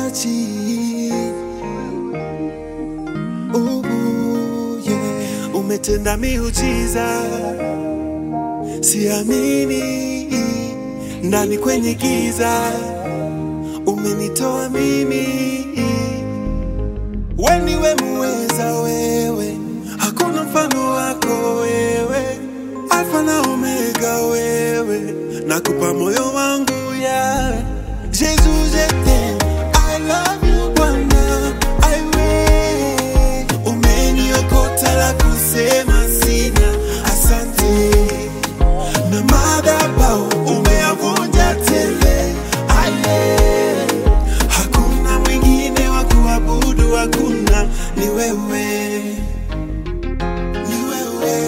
Benachi. Ubu, yeah. Umetenda miujiza, siamini, ndani kwenye giza umenitoa mimi. We niwe muweza wewe, hakuna mfano wako wewe, Alfa na Omega wewe, nakupa moyo wangu ya Jesus je t'aime, I love you Bwana, I will. Umeniokota la kusema sina, asante na madhabahu umeyavunja tele, aye hakuna mwingine wa kuabudu, hakuna ni wewe, ni wewe,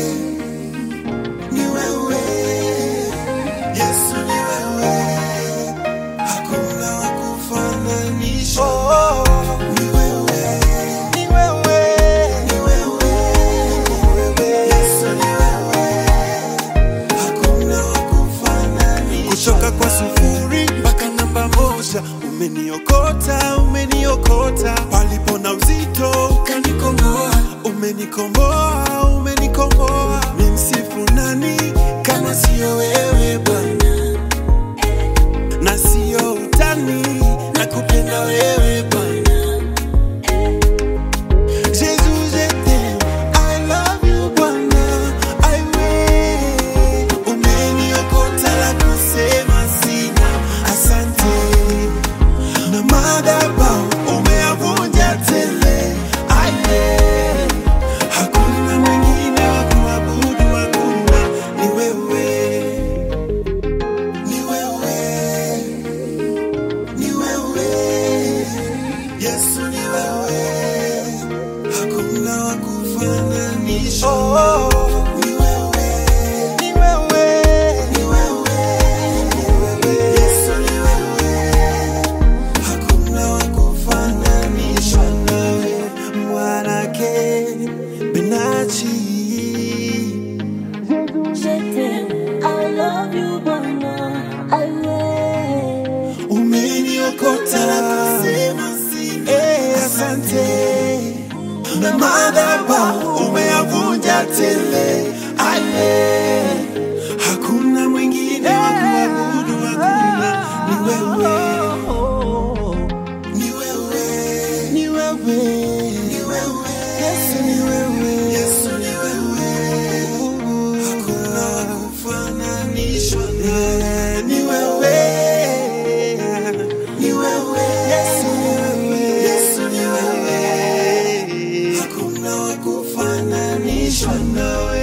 ni wewe, Yesu ni wewe, hakuna wa kufananisha. Ni wewe, ni wewe, ni wewe, Yesu ni wewe, hakuna wa kufananisha. Kutoka kwa sufuri mpaka namba moja, umeniokota, umeniokota palipo na uzito, ukanikomboa, umenikomboa, umenikomboa. Ni msifu nani kama siyo wewe Bwana, na siyo utani, nakupenda wewe Bwana. Jesus, je t'aime, I love you Bwana, I will. Umeniokota la kusema sina, asante. Na madhabahu umeyavunja tele, aye. Hakuna mwingine wa kuabudu, hakuna, ni wewe, ni wewe, ni wewe. Yesu ni wewe, hakuna wa kufananisha. Ni wewe, ni wewe, ni wewe, Yesu ni wewe, hakuna wa kufananishwa nawe. Mwanake Benachi. Je t'aime, I love you, Bwana, I will. umeniokota la kusema sina, eh, asante na madhabahu umeyavunja tele, aye, hakuna mwingine wa kuabudu, hakuna ni wewe, ni wewe, ni wewe, ni wewe, Yesu ni wewe, Yesu ni wewe, hakuna wa kufananishwa nawe, ni wewe, ni wewe, Yesu ni wewe, Yesu ni wewe, hakuna wa kufananishwa nawe.